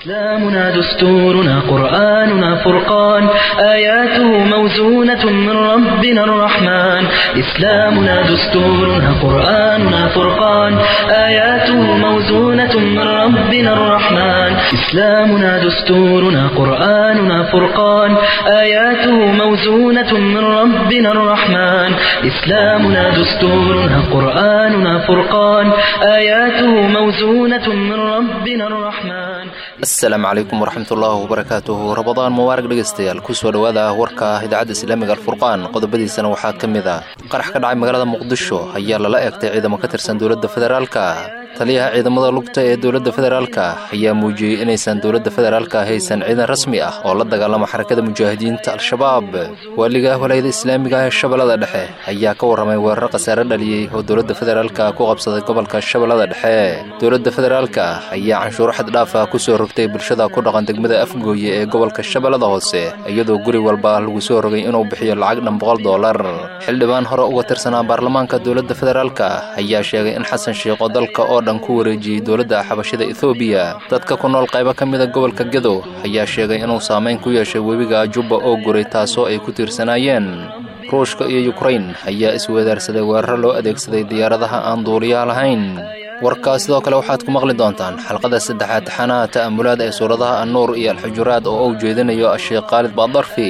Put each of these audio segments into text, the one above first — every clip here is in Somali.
إسلامنا دستورنا قرآننا فرقان آياته موزونة من ربنا الرحمن إسلامنا دستورنا قرآننا فرقان آياته موزونة من ربنا الرحمن إسلامنا دستورنا قرآننا فرقان آياته موزونة من ربنا الرحمن إسلامنا دستورنا قرآننا فرقان آياته موزونة من ربنا الرحمن asalaamu calaykum waraxmatullaahi wabarakaatuhu rabadaan mubaarak dhegaystayaal kusoo dhowaada warka idaacadda islaamiga alfurqaan qodobadiisana waxaa ka mid ah qarax ka dhacay magaalada muqdisho ayaa lala eegtay ciidamo ka tirsan dowladda federaalka taliyaha ciidamada lugta ee dowladda federaalka ayaa muujiyey inaysan dowladda federaalka haysan ciidan rasmi ah oo la dagaalama xarakada mujaahidiinta al-shabaab waaliga walaayada islaamiga ee shabeellada dhexe ayaa ka warramay weeraro khasaare dhaliyey oo dowladda federaalka ku qabsaday gobolka shabeellada dhexe dowladda federaalka ayaa canshuuro xaddhaafa kusoo rogtay bulshada ku dhaqan degmada afgooye ee gobolka shabeellada hoose iyadoo guri walba lagu soo rogay inuu bixiyo lacag dhan boqol dollar xildhibaan hore uga tirsanaa baarlamaanka dowladda federaalka ayaa sheegay in xasan sheikh oo dalka oo dhan ku wareejiyey dowladda xabashida ethoobiya dadka ku nool qaybo ka mida gobolka gedo ayaa sheegay inuu saamayn ku yeeshay webiga jubba oo guray taasoo ay ku tiirsanaayeen ruushka iyo yukrain ayaa isweedaarsaday weeraro loo adeegsaday diyaaradaha aan duuliyaha lahayn warkaa sidoo kale waxaad ku maqli doontaan xalqada saddexaad taxanaha ta'amulaad ee suuradaha annuur iyo alxujuraad oo uu jeedinayo asheekh khaalid baadarfi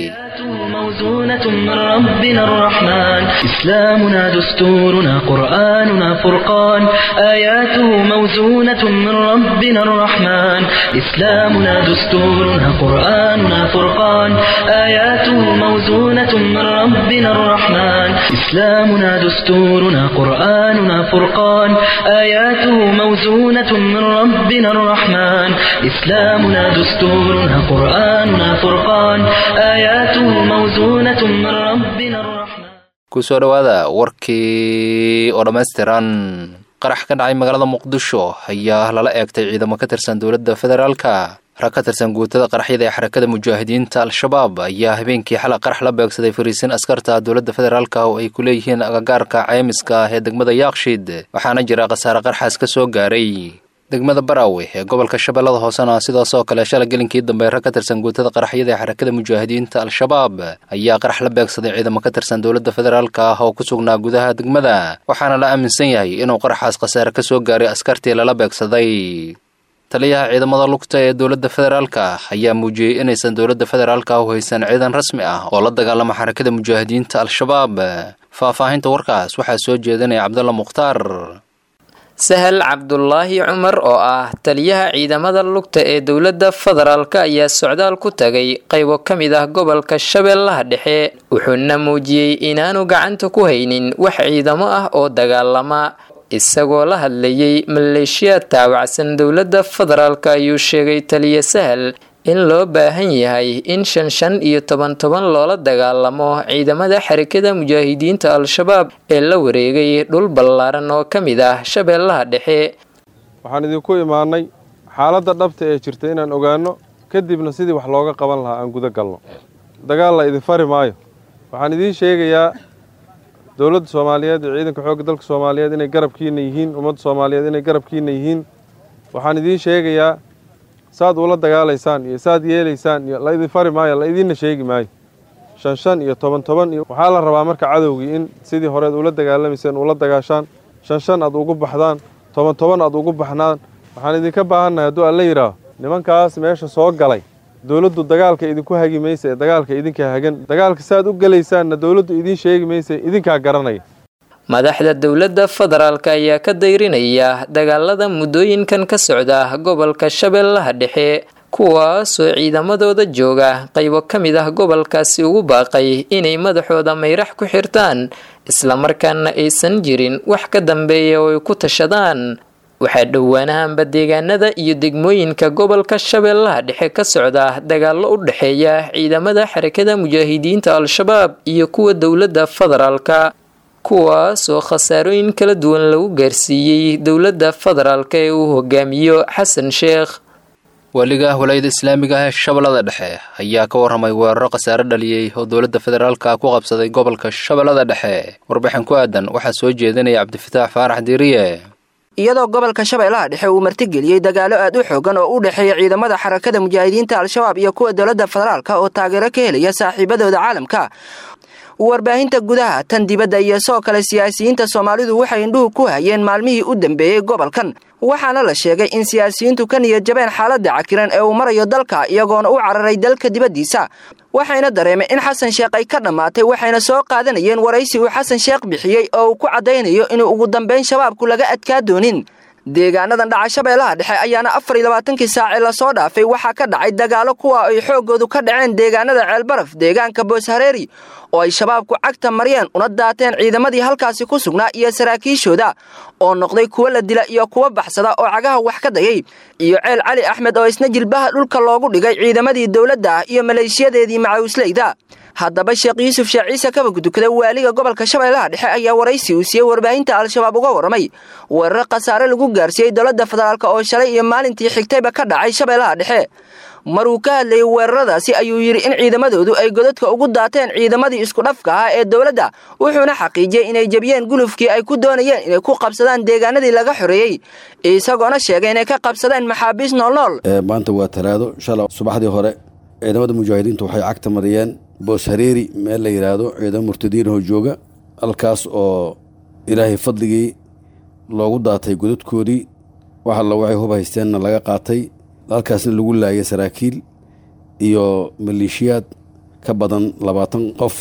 موزونة من ربنا الرحمن إسلامنا دستورنا قرآننا فرقان آياته موزونة من ربنا الرحمن إسلامنا دستورنا قرآننا فرقان آياته موزونة من ربنا الرحمن إسلامنا دستورنا قرآننا فرقان آياته موزونة من ربنا الرحمن إسلامنا دستورنا قرآننا فرقان آياته موزونة من ربنا الرحمن kusoo dhowaada warkii oo dhammaystiran qarax ka dhacay magaalada muqdisho ayaa lala eegtay ciidamo ka tirsan dowladda federaalka rag ka tirsan guutada qaraxyada ee xarakada mujaahidiinta al-shabaab ayaa habeenkii xalay qarax la beegsaday fariisin askarta dowladda federaalka oo ay ku leeyihiin agagaarka ceymiska ee degmada yaaqshiid waxaana jira khasaare qarxaas ka soo gaaray degmada baraawe ee gobolka shabeellada hoosena sidaas oo kale shala gelinkii dambe rag ka tirsan guutada qaraxyada ee xarakada mujaahidiinta al-shabaab ayaa qarax la beegsaday ciidamo ka tirsan dowladda federaalka ah oo ku sugnaa gudaha degmada waxaana la aaminsan yahay inuu qaraxaas khasaare ka soo gaaray askartii lala beegsaday taliyaha ciidamada lugta ee dowladda federaalka ayaa muujiyey inaysan dowladda federaalka u haysan ciidan rasmi ah oo la dagaalama xarakada mujaahidiinta al-shabaab faahfaahinta warkaas waxaa soo jeedinaya cabdulla mukhtaar sahal cabdulaahi cumar oo ah taliyaha ciidamada lugta ee dowladda federaalk ayaa socdaal ku tagay qaybo ka mid ah gobolka shabeellaha dhexe wuxuuna muujiyey inaanu gacanta ku haynin wax ciidamo ah oo dagaalama isagoo la hadlayay maleeshiyaad taawacsan dowladda federaalk ayuu sheegay taliya sahal in loo baahan yahay in shan shan iyo toban toban loola dagaalamo ciidamada xarakada mujaahidiinta al-shabaab ee la wareegay dhul ballaaran oo ka mid ah shabeellaha dhexe waxaan idinku imaanay xaaladda dhabta ee jirta inaan ogaano kadibna sidii wax looga qaban lahaa aan guda galno dagaal la idin fari maayo waxaan idiin sheegayaa dowladda soomaaliyeed iyo ciidanka xoogga dalka soomaaliyeed inay garabkiina yihiin ummadda soomaaliyeed inay garabkiina yihiin waxaan idiin sheegayaa saad ula dagaalaysaan iyo saad yeelaysaan iyo la idin fari maayo la idiinna sheegi maayo shan shan iyo toban toban iyo waxaa la rabaa marka cadowgii in sidii horeed ula dagaalamayseen ula dagaashaan shan shan aad ugu baxdaan toban toban aad ugu baxnaan waxaan idinka baahannahay hadduu alla yidhaaho nimankaas meesha soo galay dowladdu dagaalka idinku hagi maysa ee dagaalka idinkaa hagan dagaalka saaad u gelaysaanna dowladdu idiin sheegi maysa idinkaa garanaya madaxda dowladda federaalk ayaa ka dayrinaya dagaalada muddooyinkan ka socda gobolka shabeellaha dhexe kuwaasoo ciidamadooda jooga qaybo ka mid ah gobolkaasi ugu baaqay inay madaxooda mayrax ku xirtaan islamarkaana aysan jirin wax ka dambeeya oo ay ku tashadaan waxaa dhowaanahanba deegaanada iyo degmooyinka gobolka shabeellaha dhexe ka socda dagaallo u dhexeeya ciidamada xarakada mujaahidiinta al-shabaab iyo kuwa dowladda federaalka kuwaasoo khasaarooyin kala duwan lagu gaarsiiyey dowladda federaalka ee uu hogaamiyo xasan sheekh waaliga walaayada islaamiga ah ee shabeellada dhexe ayaa ka warramay weeraro khasaare dhaliyey oo dowladda federaalka ku qabsaday gobolka shabeellada dhexe warbixin ku aadan waxaa soo jeedinaya cabdifataax faarax diiriye iyadoo gobolka shabeellaha dhexe uu martigeliyey dagaalo aad u xoogan oo u dhexeeya ciidamada xarakada mujaahidiinta al-shabaab iyo kuwa dowladda federaalka oo taageero ka helaya saaxiibadooda caalamka warbaahinta gudaha tan dibadda iyo sidoo kale siyaasiyiinta soomaalidu waxay indhuhu ku hayeen maalmihii u dambeeyey gobolkan waxaana la sheegay in siyaasiyiintu ka niyad jabeen xaaladda cakiran ee uu marayo dalka iyagoona u cararay dalka dibaddiisa waxayna dareemeen in xasan sheekh ay ka dhammaatay waxayna soo qaadanayeen waraysi uu xasan sheekh bixiyey oo uu ku caddaynayo inuu ugu dambayn shabaabku laga adkaa doonin deegaanadan dhaca shabeellaha dhexe ayaana afar iyo labaatankii saace lasoo dhaafay waxaa ka dhacay dagaalo kuwa ay xooggoodu ka dhaceen deegaanada ceelbaraf deegaanka booshareeri oo ay shabaabku cagta mariyeen una daateen ciidamadii halkaasi ku sugnaa iyo saraakiishooda oo noqday kuwo la dila iyo kuwo baxsada oo cagaha wax ka dayay iyo ceel cali axmed oo isna jilbaha dhulka loogu dhigay ciidamadii dowladda ah iyo maleeshiyadeedii macawisleyda haddaba sheekh yuusuf sheekh ciise kabagudukada waaliga gobolka shabeellaha dhexe ayaa waraysi uu siiyey warbaahinta al-shabaab uga warramay weeraro khasaare lagu gaarsiiyey dowladda federaalk oo shalay iyo maalintii xigtayba ka dhacay shabeellaha dhexe maruu ka hadlayay weeraradaasi ayuu yidhi in ciidamadoodu ay godadka ugu daateen ciidamadii isku dhafka ahaa ee dowladda wuxuuna xaqiijiyey inay jebiyeen gulufkii ay ku doonayeen inay ku qabsadaan deegaanadii laga xoreeyey isagoona sheegay inay ka qabsadeen maxaabiis noolnool maanta waa talaado shala subaxdii hore ciidamada mujaahidiintu waxay cagta mariyeen boos hareeri meel la yidhaahdo ciidamo murtadiinahoo jooga halkaas oo ilaahay fadligii loogu daatay godadkoodii wax alla waxay hub haysteenna laga qaatay halkaasna lagu laayay saraakiil iyo maleeshiyaad ka badan labaatan qof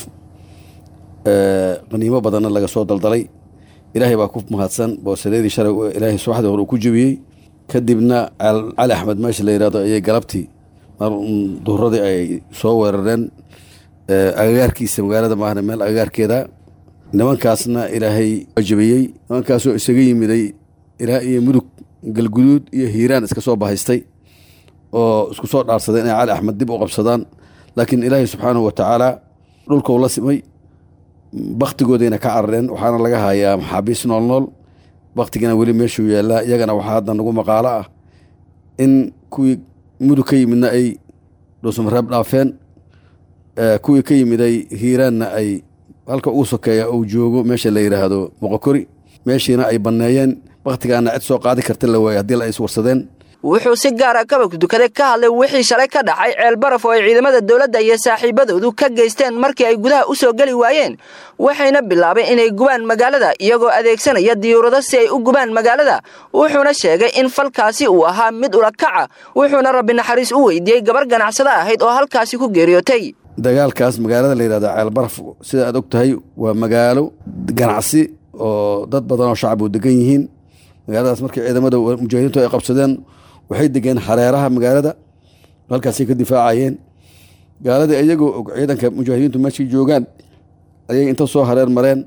qaniimo badanna laga soo daldalay ilaahay baa ku mahadsan boosareedii shalay ilaahay subaxdii hore uu ku jebiyey kadibna cali axmed meesha la yidhahdo ayay galabtii mar duhuradii ay soo weerareen agagaarkiisa magaalada maahna meel agagaarkeeda nimankaasna ilaahay waa jebiyey nimankaasoo isaga yimiday ilaa iyo mudug galguduud iyo hiiraan iska soo bahaystay oo isku soo dhaarsaday inay cali axmed dib u qabsadaan laakiin ilaahay subxaanahu wa tacaala dhulkau la simay baktigoodayna ka carareen waxaana laga hayaa maxaabiis nool nool baktigana weli meeshuu yaallaa iyagana waxaa hadda nagu maqaalo ah in kuwii mudug ka yimidna ay dhuusamareeb dhaafeen kuwii ka yimiday hiiraanna ay halka ugu sokeeya uu joogo meesha la yidhaahdo boqokori meeshiina ay banneeyeen baktigaana cid soo qaadi karta la waayey haddii la is warsadeen wuxuu si gaara kabagdukade ka hadlay wixii shalay ka dhacay ceel baraf oo ay ciidamada dowladda iyo saaxiibadoodu ka geysteen markii ay gudaha u soo geli waayeen waxayna bilaabeen inay gubaan magaalada iyagoo adeegsanaya diyuurado si ay u gubaan magaalada wuxuuna sheegay in falkaasi uu ahaa mid ulakaca wuxuuna rabbi naxariis u weydiiyey gabar ganacsada ahayd oo halkaasi ku geeriyootay dagaalkaas magaalada la yidhahda ceel baraf sida aad og tahay waa magaalo ganacsi oo dad badan oo shacab u degan yihiin magaaladaas markii ciidamada mujaahidiintu ay qabsadeen waxay degeen hareeraha magaalada halkaasay ka difaacayeen gaaladii iyagoo og ciidanka mujaahidiintu meeshai joogaan ayay inta soo hareer mareen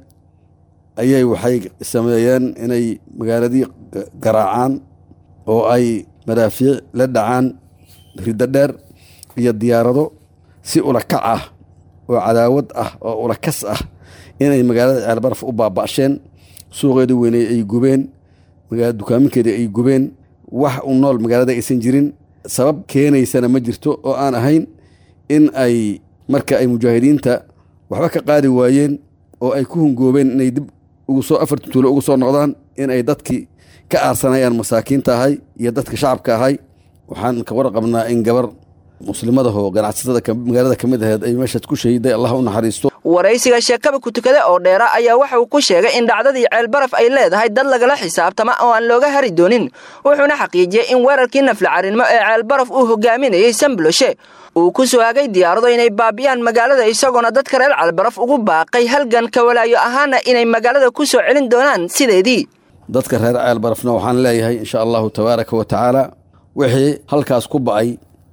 ayay waxay sameeyeen inay magaaladii garaacaan oo ay madaafiic la dhacaan riddo dheer iyo diyaarado si ulakac ah oo cadaawad ah oo ulakas ah inay magaalada ceelbaraf u baaba'sheen suuqeedii weyney ay gubeen dukaaminkeedii ay gubeen wax u nool magaalada aysan jirin sabab keenaysana ma jirto oo aan ahayn in ay marka ay mujaahidiinta waxba ka qaadi waayeen oo ay ku hungoobeen inay dib ugu soo afartan tuulo ugu soo noqdaan in ay dadkii ka aarsanayaan masaakiinta ahay iyo dadka shacabka ahay waxaan ka warqabnaa in gabar muslimadahoo ganacsatada magaalada ka mid aheed ay meeshaas ku shahiday allah u naxariisto waraysiga sheekaba kutukade oo dheera ayaa waxa uu ku sheegay in dhacdadii ceelbaraf ay leedahay dad lagala xisaabtama oo aan looga hari doonin wuxuuna xaqiijiyey in weerarkii naflacarinimo ee ceelbaraf uu hogaaminayey sambloshe uu ku soo hagay diyaarado inay baabiyaan magaalada isagoona dadka reer ceelbaraf ugu baaqay halgan ka walaayo ahaana inay magaalada ku soo celin doonaan sideedii dadka reer ceelbarafna waxaan leeyahay insha allahu tabaaraka wa tacaala wixii halkaas ku ba'ay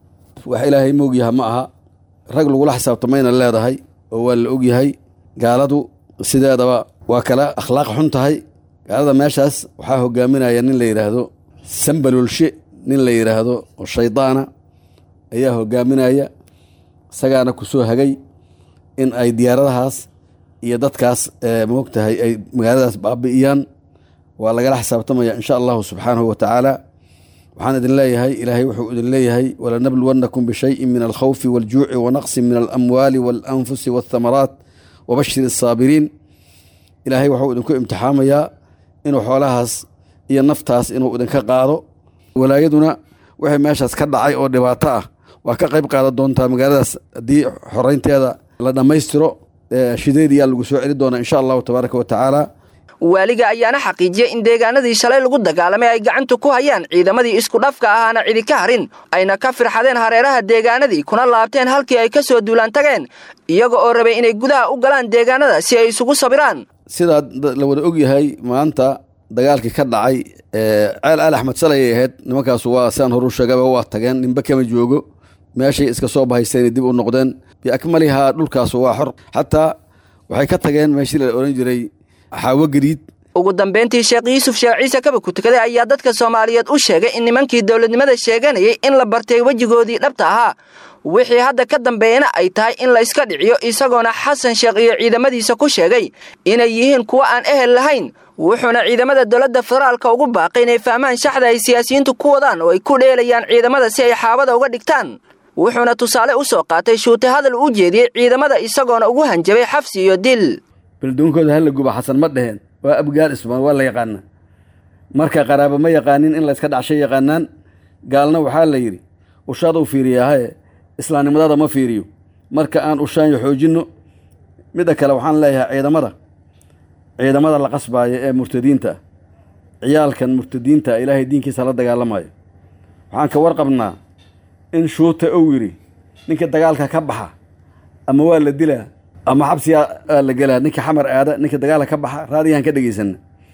wax ilaahay moogyaha ma aha rag lagula xisaabtamayna leedahay oo waa la ogyahay gaaladu sideedaba waa kala akhlaaq xun tahay gaalada meeshaas waxaa hogaaminaya nin la yidhaahdo sambalolshe nin la yidhaahdo oo shaydaana ayaa hogaaminaya isagaana ku soo hagay in ay diyaaradahaas iyo dadkaas moogtahay ay magaaladaas baabi'iyaan waa lagala xisaabtamaya insha allahu subxaanahu wa tacaala waxaan idin leeyahay ilaahay wuxuu idin leeyahay walanabluwannakum bishayin min alkhawfi waljuuci wanaqsin min alamwaali waalanfusi walthamaraat wabashir asaabiriin ilaahay wuxuu idinku imtixaamayaa inuu xoolahaas iyo naftaas inuu idinka qaado walaayaduna wixii meeshaas ka dhacay oo dhibaato ah waa ka qayb qaadan doontaa magaaladaas haddii xoreynteeda la dhammaystiro shideediyaa lagu soo celi doonaa insha allahu tabaaraka wa tacaala waaliga ayaana xaqiijiyey in deegaanadii shalay lagu dagaalamay ay gacanta ku hayaan ciidamadii isku dhafka ahaana cidi ka harin ayna ka firxadeen hareeraha deegaanadii kuna laabteen halkii ay ka soo duulaan tageen iyaga oo rabay inay gudaha u galaan deegaanada si ay isugu sabiraan sidaa la wada og yahay maanta dagaalkii ka dhacay ceel ali axmed salay ay ahayd nimankaasu waa sidaan horu sheegaba waa tageen ninba kama joogo meeshay iska soo bahaysteen dib u noqdeen biakmalihaa dhulkaas waa xor xataa waxay ka tageen meeshii la ohan jiray xaawo gariid ugu dambeyntii sheekh yuusuf sheekh ciise kaba ku tukaday ayaa dadka soomaaliyeed u sheegay in nimankii dowladnimada sheeganayay in la bartay wejigoodii dhabta ahaa wixii hadda ka dambeeyana ay tahay in la iska dhiciyo isagoona xasan sheekh iyo ciidamadiisa ku sheegay inay yihiin kuwo aan ehel lahayn wuxuuna ciidamada dowladda federaalka ugu baaqay inay fahmaan shaxda ay siyaasiyiintu ku wadaan oo ay ku dheelayaan ciidamada si ay xaabada uga dhigtaan wuxuuna tusaale u soo qaatay shuute hadal u jeediyey ciidamada isagoona ugu hanjabay xabsi iyo dil beldoonkooda hala guba xasan ma dheheen waa abgaal ismaan waa la yaqaana marka qaraabo ma yaqaanin in layska dhacshay yaqaanaan gaalna waxaa la yidhi ushaad u fiiriyaahaye islaamnimadaada ma fiiriyo marka aan ushaanyo xoojinno midda kale waxaan leeyahay ciidamada ciidamada la qasbaayo ee murtadiinta ah ciyaalkan murtadiinta ilaahay diinkiisa la dagaalamayo waxaan ka warqabnaa in shuuta ou yidhi ninka dagaalka ka baxa ama waa la dilaa ama xabsigaa aa la gelaa ninka xamar aada ninka dagaalka ka baxa raadiyahan ka dhegaysanna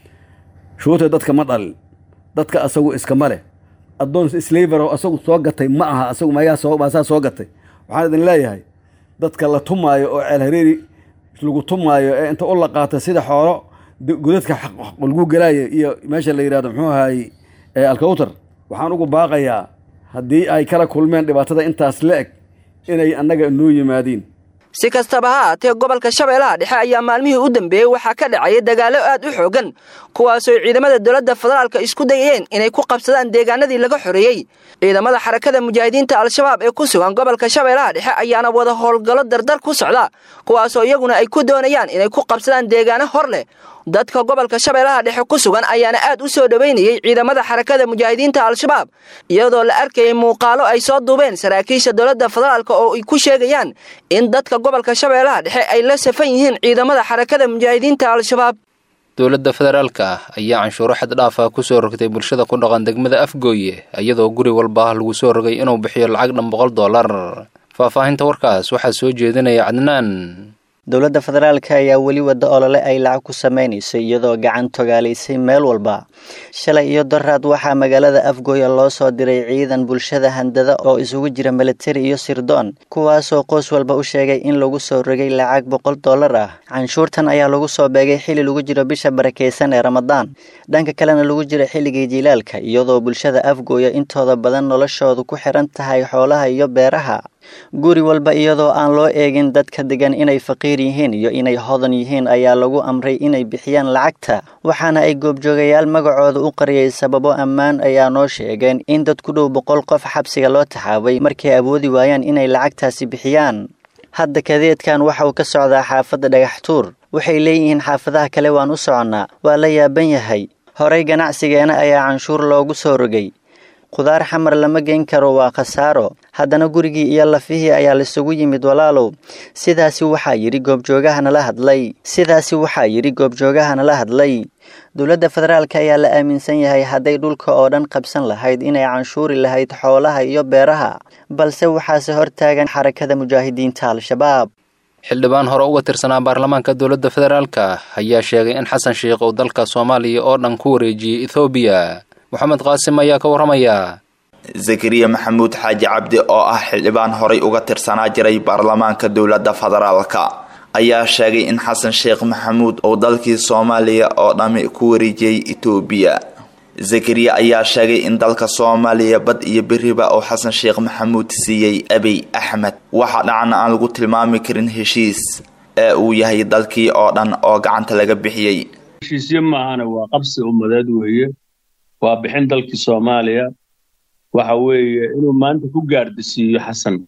shuuta dadka ma dhalin dadka asagu iskama leh addoon slaverow asagu soo gatay ma aha asagu mayaa soo maasaa soo gatay waxaan idin leeyahay dadka la tumaayo oo ceel hareeri lagu tumaayo ee inta u la qaata sida xoolo godadka lagu gelaayo iyo meesha la yidhahdo muxuu ahaay alkawtar waxaan ugu baaqayaa haddii ay kala kulmeen dhibaatada intaas la eg inay annaga noo yimaadiin si kastaba ha haatee gobolka shabeellaha dhexe ayaa maalmihii u dambeeyey waxaa ka dhacaya dagaallo aad u xoogan kuwaasoo ciidamada dowladda federaalka isku dayeen inay ku qabsadaan deegaanadii laga xoreeyey ciidamada xarakada mujaahidiinta al-shabaab ee ku sugan gobolka shabeellaha dhexe ayaana wada howlgallo dardar ku socda kuwaasoo iyaguna ay ku doonayaan inay ku qabsadaan deegaano hor leh dadka gobolka shabeellaha dhexe ku sugan ayaana aad u soo dhoweynayey ciidamada xarakada mujaahidiinta al-shabaab iyadoo la arkayay muuqaalo ay soo duubeen saraakiisha dowladda federaalk oo ay ku sheegayaan in dadka gobolka shabeellaha dhexe ay la safan yihiin ciidamada xarakada mujaahidiinta al-shabaab dowladda federaalka ah ayaa canshuuro xad dhaaf ah ku soo rogtay bulshada ku dhaqan degmada afgooye iyadoo guri walba lagu soo rogay inuu bixiyo lacag dhan boqol dollar faahfaahinta warkaas waxaa soo jeedinaya cadnaan dowladda federaalka ayaa weli wadda olole ay lacag ku samaynayso iyadoo gacan togaalaysay meel walba shalay iyo daraad waxaa magaalada afgooya loo soo diray ciidan bulshada handada oo isugu jira militari iyo sirdoon kuwaasoo qoys walba u sheegay in lagu soo rogay lacag boqol dollar ah canshuurtan ayaa lagu soo beegay xili lagu jiro bisha barakaysan ee ramadaan dhanka kalena lagu jiro xilligii jilaalka iyadoo bulshada afgooya intooda badan noloshoodu ku xiran tahay xoolaha iyo beeraha guri walba iyadoo aan loo eegin dadka degan inay faqiir yihiin iyo inay hodan yihiin ayaa lagu amray inay bixiyaan lacagta waxaana ay goobjoogayaal magacooda u qariyay sababo ammaan ayaa noo sheegeen in dad ku dhow boqol qof xabsiga loo taxaabay markay awoodi waayaan inay lacagtaasi bixiyaan hadda kadeedkan waxa uu ka socdaa xaafadda dhagaxtuur waxay leeyihiin xaafadaha kale waan u soconnaa waa la yaaban yahay horey ganacsigeena ayaa canshuur loogu soo rogay khudaar xamar lama geyn karo waa khasaaro haddana gurigii iyo lafihii ayaa laisugu yimid walaalow sidaasi waxaa yidhi goobjoogahanala hadlay sidaasi waxaa yidhi goobjoogahanala hadlay dowladda federaalka ayaa la aaminsan yahay hadday dhulka oo dhan qabsan lahayd inay canshuuri lahayd xoolaha iyo beeraha balse waxaase hortaagan xarakada mujaahidiinta al-shabaab xildhibaan hore uga tirsanaa baarlamaanka dowladda federaalka ayaa sheegay in xasan sheikh uu dalka soomaaliya oo dhan ku wareejiyey ethoobiya moxamed qaasim ayaa ka warramaya zakariya maxamuud xaaji cabdi oo ah xildhibaan horay uga tirsanaa jiray baarlamaanka dowladda federaalka ayaa sheegay in xasan sheekh maxamuud uu dalkii soomaaliya oo dhammi ku wareejiyey etoobiya zakariya ayaa sheegay in dalka soomaaliya bad iyo beriba uu xasan sheekh maxamuud siiyey abiy axmed waxa dhacna aan lagu tilmaami karin heshiis ee uu yahay dalkii oo dhan oo gacanta laga bixiyey heshiisyo maahana waa qabsi ummadeed weeye waa bixin dalkii soomaaliya waxa weeye inuu maanta ku gaardisiiyo xasan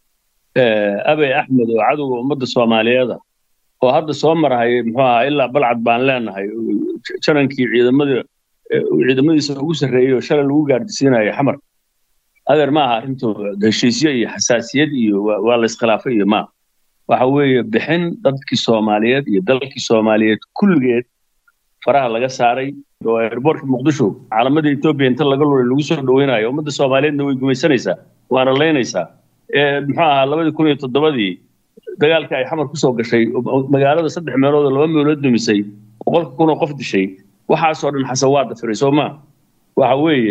abey axmed oo cadowga ummadda soomaaliyeeda oo hadda soo marhayay muxuu ahaa ilaa balcad baan leenahay janankii ciidamada ciidamadiisa ugu sarreeyey oo shalay lagu gaardisiinayo xamar adeer ma aha arrintu heshiisyo iyo xasaasiyad iyo waa la iskhilaafay iyo maaha waxa weeye bixin dadkii soomaaliyeed iyo dalkii soomaaliyeed kulligeed faraha laga saaray oo airboortka muqdisho caalamada etoobiya inta laga luray lagu soo dhaweynayo ummadda soomaaliyeedna way gumaysanaysaa waana leynaysaa muxuu ahaa labadii kun iyo toddobadii dagaalkii ay xamar kusoo gashay magaalada saddex meelood oo laba meelood dumisay boqolka kun oo qof dishay waxaasoo dhan xasan waa dafiray soo maa waxa weeye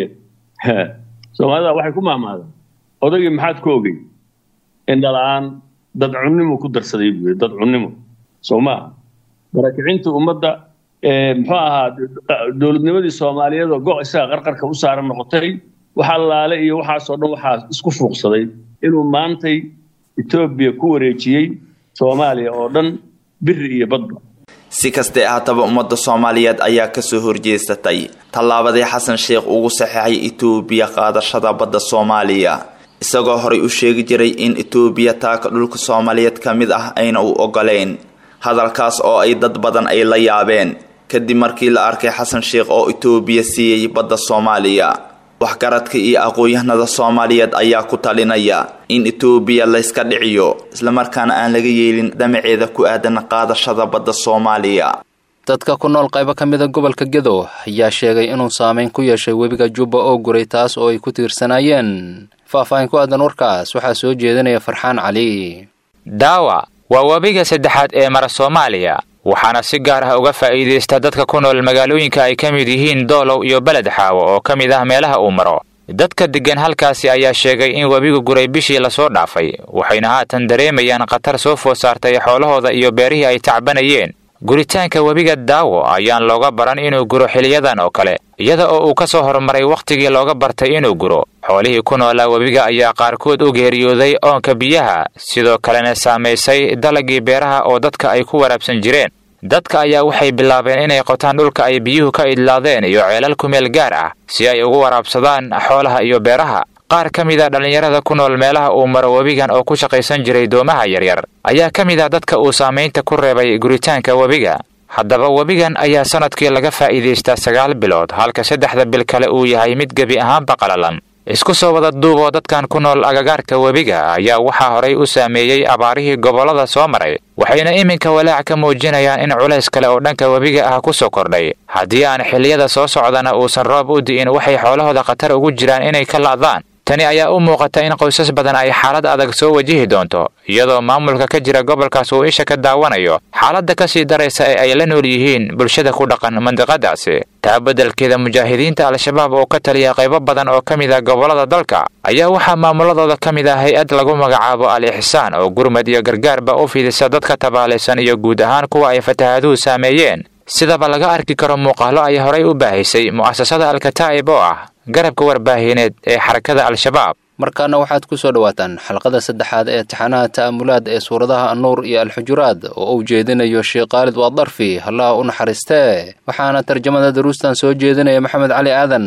soomaalida waxay ku maamaadaan odagii maxaad ku ogey indhala-aan dad cunnimo ku darsaday buu dad cunnimo soo maaha barakicinta ummadda muxuu ahaa dowladnimadii soomaaliyeed oo go' isaga qarqarka u saaran noqotay waxa laale iyo waxaasoo dhan waxaa isku fuuqsaday inuu maantay etoobiya ku wareejiyey soomaaliya oo dhan biri iyo badba si kastee ahaataba ummadda soomaaliyeed ayaa kasoo horjeesatay tallaabadii xasan sheekh ugu saxeexay etoobiya qaadashada badda soomaaliya isagoo horay u sheegi jiray in etoobiya taaka dhulka soomaaliyeed ka mid ah ayna u ogoleyn hadalkaas oo ay dad badan ay la yaabeen kadib markii la arkay xasan sheekh oo etoobiya siiyey badda soomaaliya waxgaradka iyo aqoon-yahanada soomaaliyeed ayaa ku talinaya in etoobiya layska dhiciyo islamarkaana aan laga yeelin dhamaceeda ku aadan qaadashada badda soomaaliya dadka ku nool qaybo ka mida gobolka gedo ayaa sheegay inuu saameyn ku yeeshay webiga jubba oo guray taas oo ay ku tiirsanaayeen faahfaahin ku aadan warkaas waxaa soo jeedinaya farxaan cali daawa waa webiga saddexaad ee mara soomaaliya waxaana si gaar ah uga faa'iidaysta dadka ku nool magaalooyinka ay ka mid yihiin doolow iyo beled xaawo oo ka mid ah meelaha uu maro dadka deggan halkaasi ayaa sheegay in webigu guray bishii lasoo dhaafay waxayna haatan dareemayaan khatar soo food saartay xoolahooda iyo beerihii ay tacbanayeen guritaanka webiga daawo ayaan looga baran inuu guro xiliyadan oo kale iyada oo uu ka soo horumaray wakhtigii looga bartay inuu guro xoolihii ku noolaa webiga ayaa qaarkood u geeriyooday oonka biyaha sidoo kalena saamaysay dalagii beeraha oo dadka ay ku waraabsan jireen dadka ayaa waxay bilaabeen inay qotaan dhulka ay biyuhu ka idlaadeen iyo ceelal ku meel gaar ah si ay ugu waraabsadaan xoolaha iyo beeraha qaar ka mid a dhallinyarada ku nool meelaha uu maro webigan oo ku shaqaysan jiray doomaha yaryar ayaa ka mid ah dadka uu saamaynta ku reebay guritaanka webiga haddaba webigan ayaa sannadkii laga faa'iidaystaa sagaal bilood halka saddexda bil kale uu yahay mid gebi ahaanba qalalan isku soo wada duuboo dadkan ku nool agagaarka webiga ayaa waxaa horay u saameeyey abaarihii gobollada soo maray waxayna iminka walaac ka muujinayaan in culays kale oo dhanka webiga ah ku soo kordhay haddii aan xilliyada soo socdana uusan roob u di'in waxay xoolahooda khatar ugu jiraan inay ka la'daan tani ayaa u muuqata in qoysas badan ay xaalad adag soo wajihi doonto iyadoo maamulka ka jira gobolkaas uu isha ka daawanayo xaaladda ka sii daraysa ee ay la nool yihiin bulshada ku dhaqan mandiqadaasi taa beddelkeeda mujaahidiinta al-shabaab oo ka taliya qaybo badan oo ka mid ah gobollada dalka ayaa waxaa maamuladooda ka mid ah hay-ad lagu magacaabo al-ixsaan oo gurmad iyo gargaarba u fidisa dadka tabaalaysan iyo guud ahaan kuwa ay fatahaaduhu saameeyeen sidaba laga arki karo muuqaalo ay horay u baahisay mu'asasada alkataa'ib oo ah garabka warbaahineed ee xarakada al-shabaab markaana waxaad ku soo dhowaataan xalqada saddexaad ee taxanaha ta'amulaad ee suuradaha annuur iyo alxujuraad oo uu jeedinayo sheekh khaalid waadarfi allaha u naxariistee waxaana tarjamada daruustan soo jeedinaya maxamed cali aadan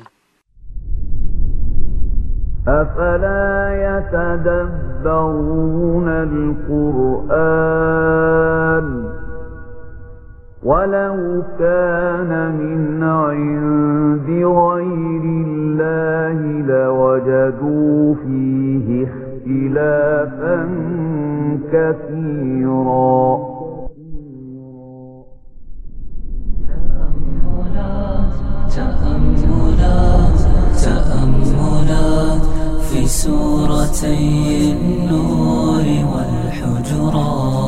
أفلا يتدبرون القرآن ولو كان من عند غير الله لوجدوا فيه اختلافا كثيرا تأملات تأملات في سورتي النور والحجرات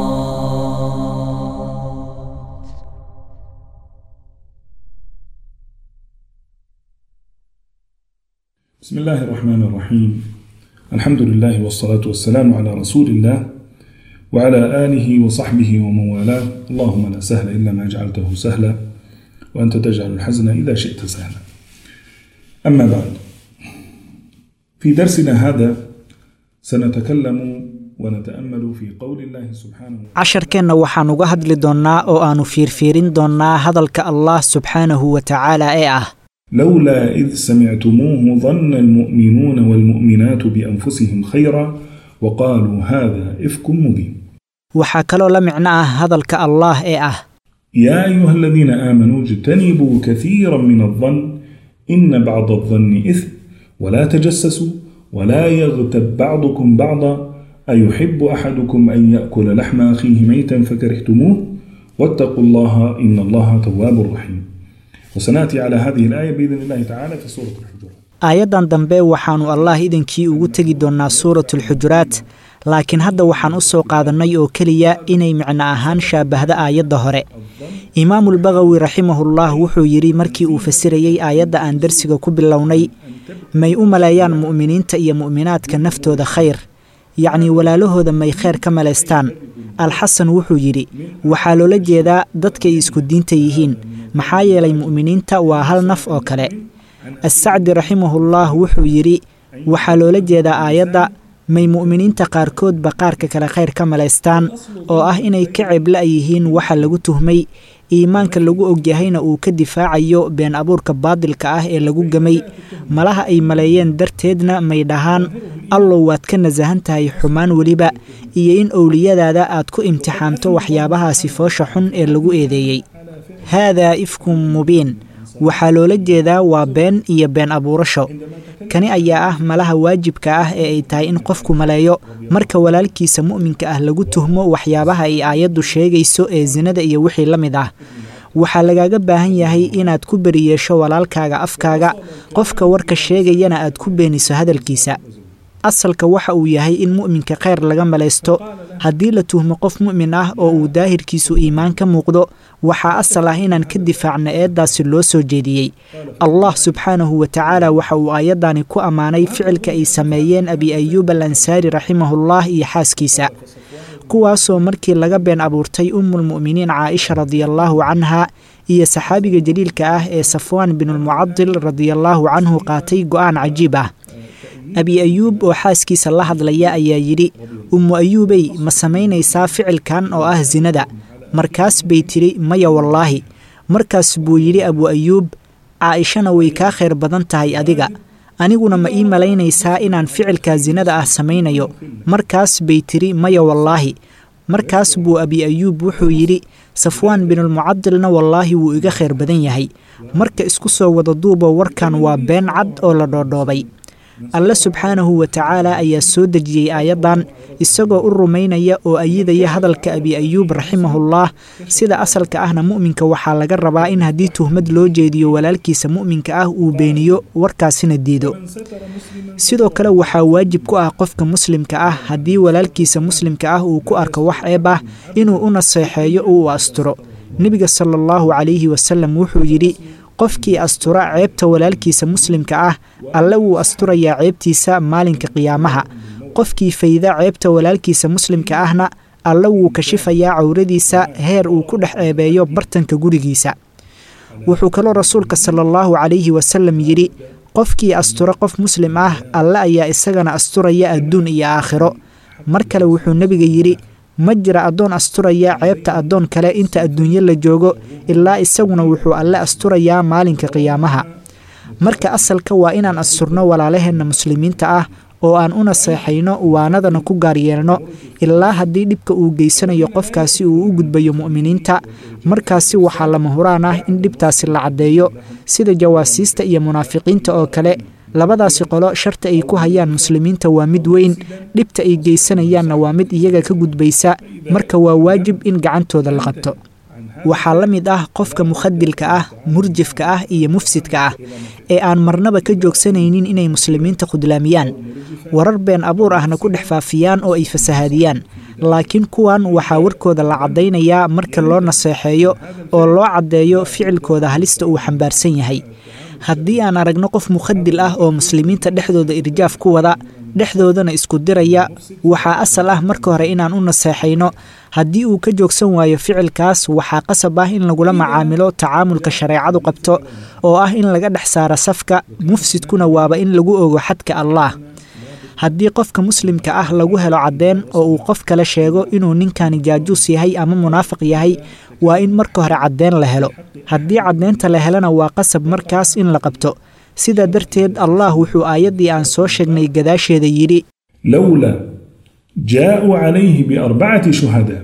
بسم الله الرحمن الرحيم الحمد لله والصلاة والسلام على رسول الله وعلى آله وصحبه ومن والاه اللهم لا سهل إلا ما جعلته سهلا وأنت تجعل الحزن إذا شئت سهلا أما بعد في درسنا هذا سنتكلم ونتأمل في قول الله سبحانه casharkeenna waxaan uga hadli doonnaa oo aannu fiirfiirin doonnaa hadalka allah subxaanahu wa tacaala ee ah لولا إذ سمعتموه ظن المؤمنون والمؤمنات بأنفسهم خيرا وقالوا هذا إفك مبين waxaa kaloo la micno ah hadalka allaah ee ah يا أيها الذين آمنوا اجتنبوا كثيرا من الظن إن بعض الظن إثم ولا تجسسوا ولا يغتب بعضكم بعضا أيحب أحدكم أن يأكل لحم أخيه ميتا فكرهتموه واتقوا الله إن الله تواب رحيم وسنأتي على هذه الآية بإذن الله تعالى في سورة الحجرات aayaddan dambe waxaannu allah idinkii ugu tegi doonnaa suuratulxujuraat laakiin hadda waxaan u soo qaadannay oo keliya inay micno ahaan shaabahda aayadda hore imaamulbagawi raximahullah wuxuu yidhi markii uu fasirayey aayadda aan darsiga ku bilownay may u maleeyaan mu'miniinta iyo mu'minaadka naftooda khayr yacnii walaalahooda may khayr ka malaystaan alxasan wuxuu yidhi waxaa loola jeedaa dadkay isku diinta yihiin maxaa yeelay mu'miniinta waa hal naf oo kale assacdi raximahullah wuxuu yidhi waxaa loola jeedaa aayadda may mu'miniinta qaarkoodba qaarka kale khayr ka malaystaan oo ah inay ka cebla yihiin waxa lagu tuhmay iimaanka lagu ogyahayna uu ka difaacayo been abuurka baadilka ah ee lagu gamay malaha ay maleeyeen darteedna may dhahaan allow waad ka nasahan tahay xumaan weliba iyo in owliyadaada aad ku imtixaamto waxyaabahaasi foosha xun ee lagu eedeeyey haadaa ifkum mubiin waxaa loola jeedaa waa been iyo been abuurasho kani ayaa ah malaha waajibka ah ee ay tahay in qofku maleeyo marka walaalkiisa mu'minka ah lagu tuhmo waxyaabaha ay aayaddu sheegayso ee sinada iyo wixii la mid ah waxaa lagaaga baahan yahay inaad ku beriyeesho walaalkaaga afkaaga qofka warka sheegayana aad ku beeniso hadalkiisa asalka waxa uu yahay in mu'minka khayr laga malaysto haddii la tuhmo qof mu'min ah oo uu daahirkiisu iimaan ka muuqdo waxaa asal ah inaan ka difaacna eeddaasi loo soo jeediyey allah subxaanahu wa tacaala waxa uu aayaddani ku ammaanay ficilka ay sameeyeen abi ayuub al ansaari raximahullah iyo xaaskiisa kuwaasoo markii laga been abuurtay ummulmu'miniin caaisha radiallaahu canha iyo saxaabiga jaliilka ah ee safwaan binulmucadil radiallaahu canhu qaatay go'aan cajiib ah abi ayuub oo xaaskiisa la hadlaya ayaa yidhi ummu ayuubey ma samaynaysaa ficilkan oo ah sinada markaas bay tidhi maya wallaahi markaas buu yidhi abu ayuub caa'ishana way kaa khayr badan tahay adiga aniguna ma ii malaynaysaa inaan ficilkaa sinada ah samaynayo markaas bay tidhi maya wallaahi markaas buu abi ayuub wuxuu yidhi safwaan binulmucadilna wallaahi wuu iga khayr badan yahay marka isku soo wada duuba warkan waa been cad oo la dhoodhoobay alle subxaanahu wa tacaala ayaa soo dejiyey aayaddan isagoo u rumaynaya oo ayidaya hadalka abi ayuub raximahullah sida asalka ahna mu'minka waxaa laga rabaa in haddii tuhmad loo jeediyo walaalkiisa mu'minka ah uu beeniyo warkaasina diido sidoo kale waxaa waajib ku ah qofka muslimka ah haddii walaalkiisa muslimka ah uu ku arko wax ceeb ah inuu u naseexeeyo oo uu asturo nebiga sala allahu calayhi wasalam wuxuu yidhi qofkii astura ceebta walaalkiisa muslimka ah alle wuu asturayaa ceebtiisa maalinka qiyaamaha qofkii fayda ceebta walaalkiisa muslimka ahna alle wuu kashifayaa cawradiisa heer uu ku dhex ceebeeyo bartanka gurigiisa wuxuu kaloo rasuulka sala allahu calayhi wasalam yidhi qofkii astura qof muslim ah alle ayaa isagana asturaya adduun iyo aakhiro mar kale wuxuu nebiga yidhi ma jira addoon asturaya ceebta addoon kale inta adduunyo la joogo ilaa isaguna wuxuu alle asturayaa maalinka qiyaamaha marka asalka waa inaan asturno walaalaheenna muslimiinta ah oo aan u naseexayno waanadana ku gaaryeelno ilaa haddii dhibka uu geysanayo qofkaasi uu u gudbayo mu'miniinta markaasi waxaa lama huraan ah in dhibtaasi la caddeeyo sida jawaasiista iyo munaafiqiinta oo kale labadaasi qolo sharta ay ku hayaan muslimiinta waa mid weyn dhibta ay geysanayaanna waa mid iyaga ka gudbaysa marka waa waajib in gacantooda la qabto waxaa la mid ah qofka mukhadilka ah murjifka ah iyo mufsidka ah ee aan marnaba ka joogsanaynin inay muslimiinta khudlaamiyaan warar been abuur ahna ku dhex faafiyaan oo ay fasahaadiyaan laakiin kuwan waxaa warkooda la caddaynayaa marka loo naseexeeyo oo loo caddeeyo ficilkooda halista uu xambaarsan yahay haddii aan aragno qof mukhadil ah oo muslimiinta dhexdooda irjaaf ku wada dhexdoodana isku diraya waxaa asal ah marka hore inaan u naseexayno haddii uu ka joogsan waayo ficilkaas waxaa qasab ah in lagula macaamilo tacaamulka shareecadu qabto oo ah in laga dhex saaro safka mufsidkuna waaba in lagu ogo xadka allaah haddii qofka muslimka ah lagu helo caddeen oo uu qof kale sheego inuu ninkani jaajuus yahay ama munaafiq yahay waa in marka hore caddeen la helo haddii caddeynta la helana waa qasab markaas in la qabto sidaa darteed allah wuxuu aayaddii aan soo sheegnay gadaasheeda yidhi lowlaa jaaءuu calayhi biarbacati shuhadaa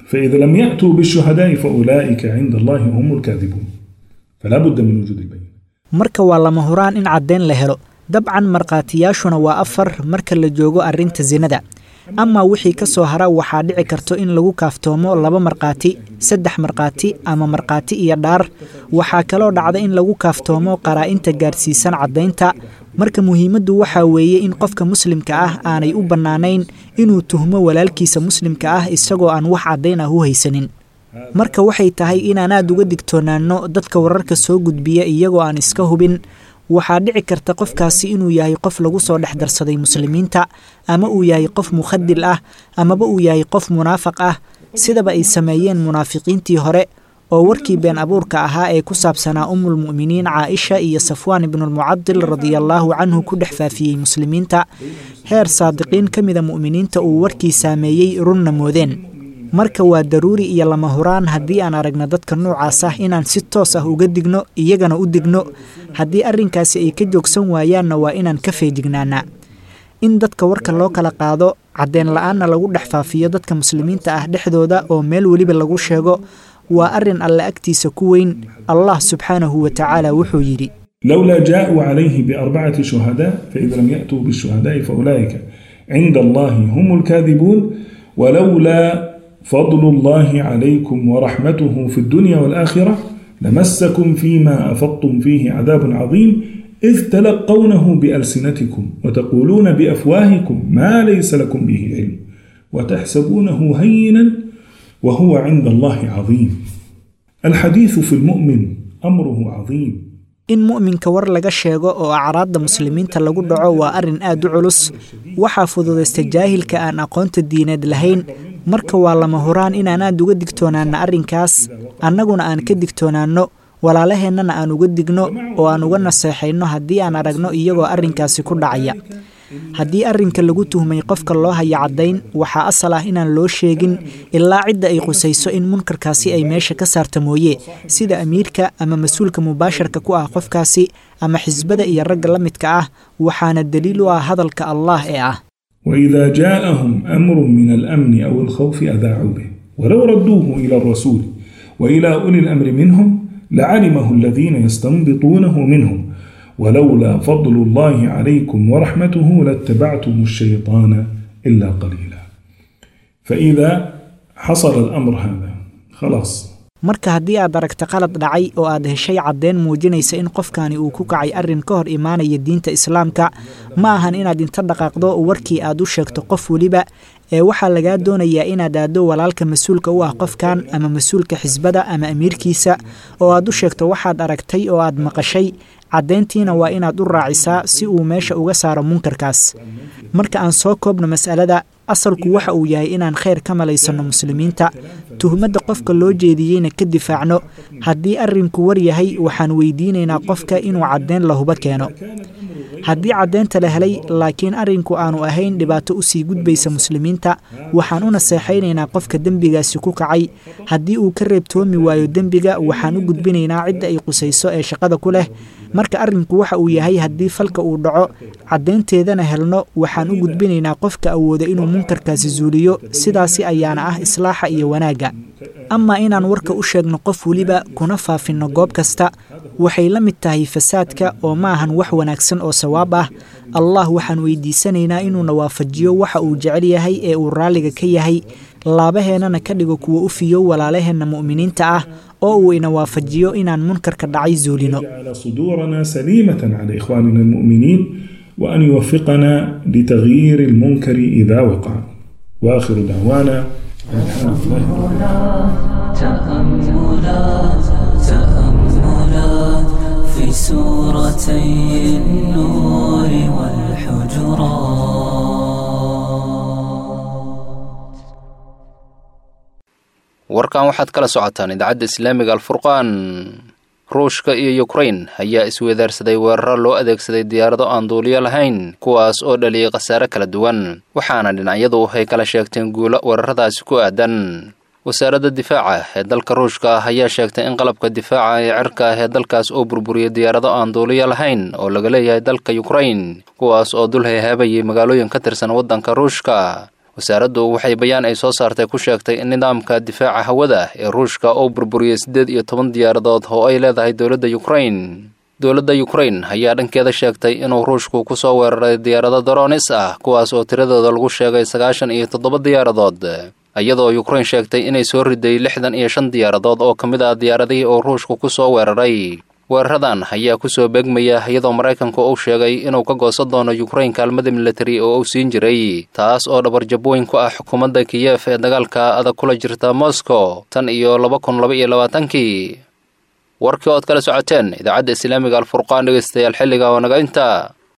فإذا لم يأتوا بالشهداء فأولئك عند الله هم الكاذبون فلا بد من وجود البينة marka waa lama huraan in caddayn la helo dabcan markhaatiyaashuna waa afar marka la joogo arrinta sinada amaa wixii ka soo hara waxaa dhici karto in lagu kaaftoomo laba markhaati saddex markhaati ama markhaati iyo dhaar waxaa kaloo dhacda in lagu kaaftoomo qaraa-inta gaarsiisan caddaynta marka muhiimaddu waxaa weeye in qofka muslimka ah aanay u bannaanayn inuu tuhmo walaalkiisa muslimka ah isagoo aan wax caddayn ah u haysanin marka waxay tahay inaan aad uga digtoonaanno dadka wararka soo gudbiya iyagoo aan iska hubin waxaa dhici karta qofkaasi inuu yahay qof lagu soo dhex darsaday muslimiinta ama uu yahay qof mukhadil ah amaba uu yahay qof munaafaq ah sidaba ay sameeyeen munaafiqiintii hore oo warkii been abuurka ahaa ee ku saabsanaa umulmu'miniin caaisha iyo safwaan ibnulmucadil radiallaahu canhu ku dhex faafiyey muslimiinta heer saadiqiin ka mida mu'miniinta uu warkii saameeyey runna moodeen marka waa daruuri iyo lama huraan haddii aan aragno dadka noocaas ah inaan si toos ah uga digno iyagana u digno haddii arrinkaasi ay ka joogsan waayaanna waa inaan ka feejignaanaa in dadka warka loo kala qaado caddeen la-aanna lagu dhex faafiyo dadka muslimiinta ah dhexdooda oo meel weliba lagu sheego waa arrin alle agtiisa ku weyn allah subxaanahu wa tacaala wuxuu yidhi لولا جاءوا عليه بأربعة شهداء فإذا لم يأتوا بالشهداء فأولئك عند الله هم الكاذبون ولولا فضل الله عليكم ورحمته في الدنيا والآخرة لمسكم فيما أفضتم فيه عذاب عظيم إذ تلقونه بألسنتكم وتقولون بأفواهكم ما ليس لكم به علم وتحسبونه هينا وهو عند الله عظيم الحديث في المؤمن أمره عظيم in mu'minka war laga sheego oo acraadda muslimiinta lagu dhaco waa arrin aad u culus waxaa fududaysta jaahilka aan aqoonta diineed lahayn marka waa lama huraan inaan aad uga digtoonaanno arrinkaas annaguna aan ka digtoonaanno walaalaheennana aan uga digno oo aan uga naseexayno haddii aan aragno iyagoo arrinkaasi ku dhacaya haddii arrinka lagu tuhmay qofka loo haya caddayn waxaa asal ah inaan loo sheegin ilaa cidda ay qusayso in munkarkaasi ay meesha ka saarta mooye sida amiirka ama mas-uulka mubaasharka ku ah qofkaasi ama xisbada iyo ragga la midka ah waxaana daliil u ah hadalka allah ee ah وإذا جاءهم أمر من الأمن أو الخوف أذاعوا به ولو ردوه إلى الرسول وإلى أولي الأمر منهم لعلمه الذين يستنبطونه منهم ولولا فضل الله عليكم ورحمته لاتبعتم الشيطان إلا قليلا فإذا حصل الأمر هذا خلاص marka haddii aad aragta qalad dhacay oo aad heshay caddeyn muujinaysa in qofkani uu ku kacay arrin ka hor imaanaya diinta islaamka ma ahan inaad inta dhaqaaqdo warkii aad u sheegto qof weliba ee waxaa lagaa doonayaa inaad aaddo walaalka mas-uulka u ah qofkan ama mas-uulka xisbada ama amiirkiisa oo aad u sheegto waxaad aragtay oo aad maqashay caddayntiina waa inaad u raacisaa si uu meesha uga saaro munkarkaas marka aan soo koobno mas'alada asalku waxa uu yahay inaan khayr ka malaysanno muslimiinta tuhmadda qofka loo jeediyeyna ka difaacno haddii arrinku war yahay waxaan weydiinaynaa qofka inuu caddeyn lahuba keeno haddii caddeynta la helay laakiin arrinku aanu ahayn dhibaato usii gudbaysa muslimiinta waxaan u naseexaynaynaa qofka dembigaasi ku kacay haddii uu ka reebtoomi waayo dembiga waxaan u gudbinaynaa cidda ay qusayso ee shaqada ku leh marka arrinku waxa uu yahay haddii falka uu dhaco caddaynteedana helno waxaan u gudbinaynaa qofka awooda inuu munkarkaasi zuuliyo sidaasi ayaana ah islaaxa iyo wanaagga amaa inaan warka u sheegno qof weliba kuna faafinno goob kasta waxay la mid tahay fasaadka oo ma ahan wax wanaagsan oo sawaab ah allah waxaan weydiisanaynaa inuuna waafajiyo waxa uu jecel yahay ee uu raalliga ka yahay laabaheennana ka dhigo kuwa u fiyo walaalaheenna mu'miniinta ah oo uu ina waafajiyo inaan munkarka dhacay zuulino على صدورنا سليمة على إخواننا المؤمنين وأن يوفقنا لتغيير المنكر إذا وقع وآخر دعوانا الحمد لله رب العالمين تأملات تأملات في سورتي النور والحجرات warkan waxaad kala socotaan idaacadda islaamiga alfurqaan ruushka iyo yukrain ayaa isweedaarsaday weeraro loo adeegsaday diyaarado aan duuliyo lahayn kuwaas oo dhaliyay khasaare kala duwan waxaana dhinacyadu ay kala sheegteen guulo weeraradaasi ku aadan wasaaradda difaaca ee dalka ruushka ah ayaa sheegtay in qalabka difaaca ee cirka ah ee dalkaas oo burburiyay diyaarado aan duuliyo lahayn oo laga leeyahay dalka yukrain kuwaas oo dul heehaabayay magaalooyin ka tirsan waddanka ruushka wasaaraddu waxay bayaan ay soo saartay ku sheegtay in nidaamka difaaca hawada ee ruushka uu burburiyey siddeed iyo toban diyaaradood oo ay leedahay dowladda yukrain dowladda yukrain ayaa dhankeeda sheegtay inuu ruushku ku soo weeraray diyaarado daroonis ah kuwaas oo tiradooda lagu sheegay sagaashan iyo toddoba diyaaradood iyadoo yukrain sheegtay inay soo riday lixdan iyo shan diyaaradood oo ka mid ah diyaaradihii uu ruushku ku soo weeraray weeraradan ayaa ku soo beegmaya iyadoo maraykanku uu sheegay inuu ka goosan doono yukrain kaalmada militari oo uu siin jiray taas oo dhabarjabooyin ku ah xukuumadda kiyef ee dagaalka adag kula jirta moscow tan iyo laba kun laba iyo labaatankii warkii ood kala socoteen idaacadda islaamiga alfurqaan dhegeystayaal xilliga oo naga inta